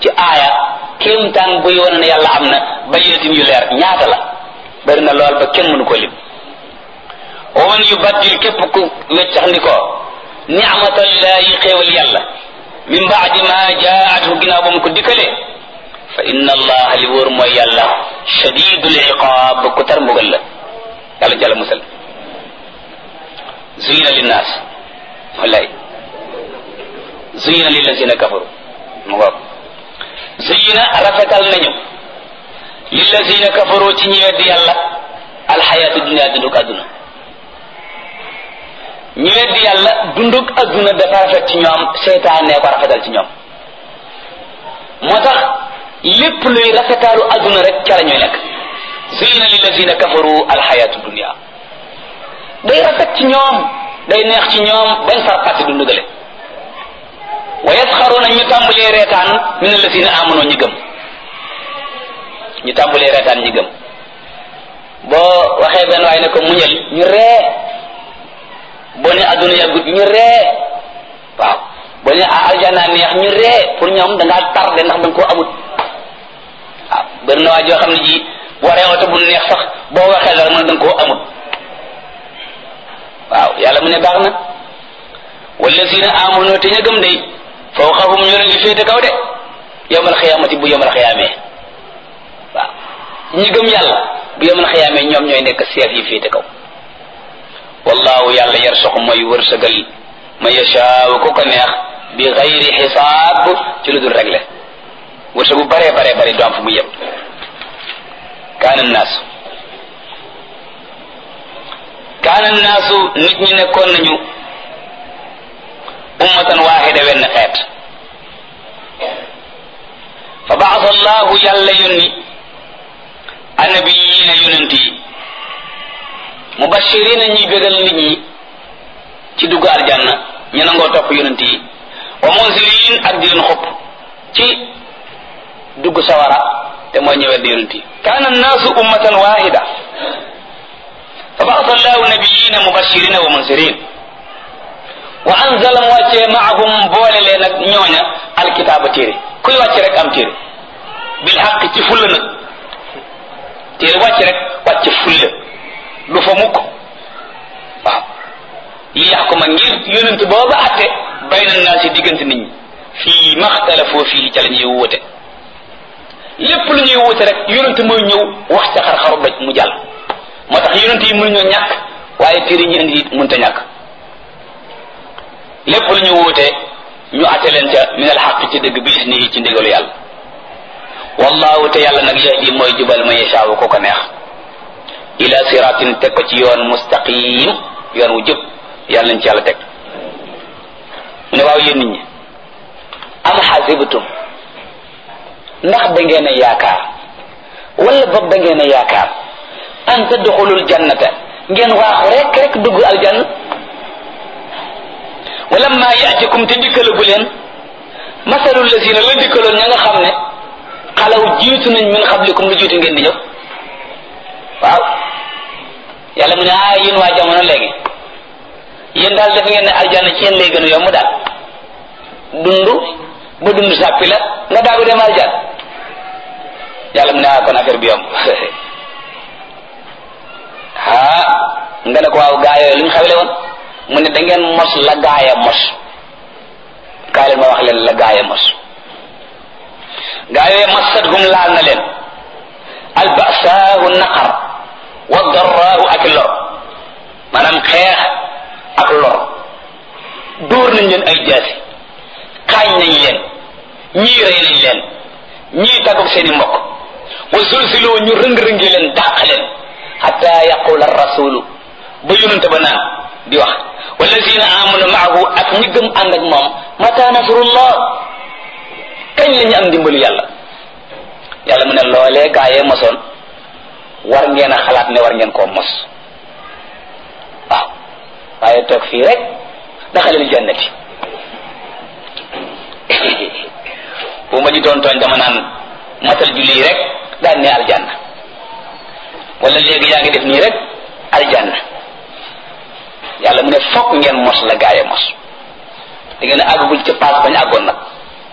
ci aaya kéemtaan buy wane ne yàlla am na bayyinatin yu leer ñaata la bari na lool ba kenn mënu ko lim wa man yubaddil képp ku weccax ndi ko ni'matallahi xéewal yàlla min baadi ma jaatu ginnaaw ba mu ko dikkalee fa inna allaha li wóor mooy yàlla shadidul iqaab ku tar mbugal la yàlla jàlla musal zuyina linnaas wallaay zuyina lillazina kafaru mu ngoog zuyina rafetal nañu lillazina kafaru ci ñi weddi yàlla alxayaatu dunia dunduk adduna ñi weddi yàlla dunduk adduna dafa rafet ci ñoom seytaane ko rafetal ci ñoom moo tax lépp luy rafetaalu adduna rek ca la ñuy nekk zuyina lillazina kafaru alxayaatu dunia day rafet ci ñoom day neex ci ñoom bañ far fàtte dundu gale wa yasxaruuna ñu tàmbalee reetaan min allazina amanu ñi gëm ñu tàmbalee reetaan ñi gëm boo waxee benn waaye ne ko muñal ñu ree boo ne adduna yàggut ñu ree waaw boo ne aljana neex ñu ree pour ñoom da ngaa tardé ndax da nga koo amut waaw bëri na waa joo xam ne ji boo waree oto bu neex sax boo waxee dara mën da nga koo amut waaw yàlla mu ne baax na wallazina amanu te ña gëm day fawqahum ñu leen di féete kaw de yawmal xiyaamati bu yawmal xiyaamee waaw ñi gëm yàlla bu yawmal xiyaamee ñoom ñooy nekk seef yi féete kaw wallahu yàlla yarsuqu mooy wërsëgal ma yashaaw ku ko neex bi xayri xisaab ci lu dul réglé wërsëgu bare bare bare du am fu mu yem kaana naasu kaana naasu nit ñi nekkoon nañu ummatan waaxida wenn xeet fa baasa allahu yàlla yónni annabiyiina yonent yi mubashirina ñuy bégal nit ñi ci dugg aljanna ñu nangoo topp yonent yi wa munzirin ak di leen xupp ci dugg sawara te mooy ñëwet di yonent yi kaana annaasu ummatan waaxida fa baasa allahu nabiyina mubashirina wa munzirin wa anzala mu wàccee maahum boole leen ak ñooña alkitaaba téere kuy wàcc rek am téere bil xaq ci fulla nag téere wàcc rek wàcc fulla du fa mukk waaw li yaxkuma ngir yonent booba atte bayna naa si diggante nit ñi fii maxtalafoo fii ca la ñuy wute lépp lu ñuy wute rek yonent mooy ñëw wax ca xar-xaru doj mu jàll moo tax yonent yi mënuñoo ñàkk waaye téere ñi indi mënta ñàkk lépp lu ñu wuute ñu atte leen ca min al xaq ci dëgg bi isnihi ci ndigalu yàlla wallahu te yàlla nag yahdi mooy jubal ma yashaawu ko ko neex ila siratin teg ko ci yoon mustaqim yoon wu jub yàlla nañ ci yàlla teg mu ne waaw yéen nit ñi am xasibtum ndax da ngeen a yaakaar wala boog da ngeen a yaakaar an tadxulul jannata ngeen waaxu rek rek dugg aljanna wala ma yaatikum te dikkalagu leen masalul lazina la dikkaloon ña nga xam ne xalaw jiitu nañ min xablikum lu jiitu ngeen di ñëw waaw yàlla mu ne ah yéen waa jamono léegi yéen daal def ngeen ne aljanna ci yéen lay gën a yomb daal dund ba dund sàppi la nga daagu dem aljan yàlla mu ne ah kon affaire bi yomb ah nga ne ko waaw gaa yooyu lu ñu xawle woon mu ne da ngeen mos la gaaya mos kaay leen ma wax leen la gaaya mos gaa yooyu massatuhum laal na leen albasaahu naqar wa darraahu ak lor maanaam xeex ak lor dóor nañ leen ay jaasi xaañ nañ leen ñii rey nañ leen ñii tàggoog seen i mbokk wa zulziloo ñu rëng-rëngi leen dàq leen xata yaqula rasulu ba yonente ba naan di wax wallazina amanu maahu ak ñi gëm ànd ak moom mata nasrullah kañ la ñu am ndimbalu yàlla yàlla mu ne loolee gaa yee mosoon war ngeen a xalaat ne war ngeen koo mos waaw waaye toog fii rek daxalil jannati bu ma ji doon tooñ dama naan matal julli rek daan ne aljanna wala léegi yaa ngi def nii rek aljanna yàlla mu ne fokk ngeen mos la gaaya mos da ngeen a àggagul ca paas bañ àggoon nag